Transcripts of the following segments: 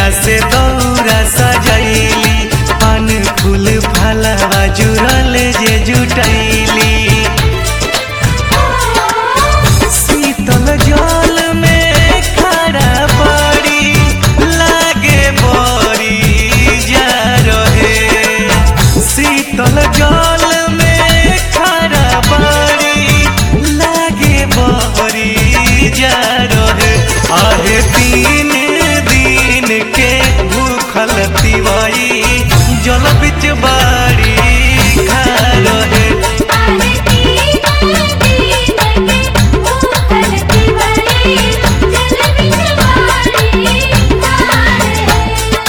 से दौरा सजैली पान फूल फलवा जुड़ल जे जुटैली शीतल जल में खड़ा बड़ी लागे बड़ी जा रहे शीतल जल में खड़ा बड़ी लागे बड़ी जा रहे आहे तीन दिन के भूखल तिवाई जल बिच बाड़ी खा रहे आरती आरती लगे भूखल तिवारी जल बिचवारी तारे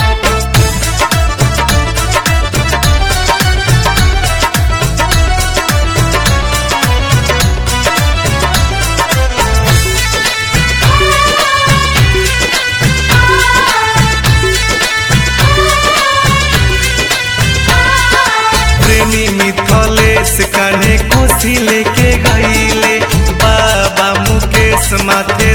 प्रेमी मिथलेश कान्हे कोसी लेके गईले बाबा मुकेश माथे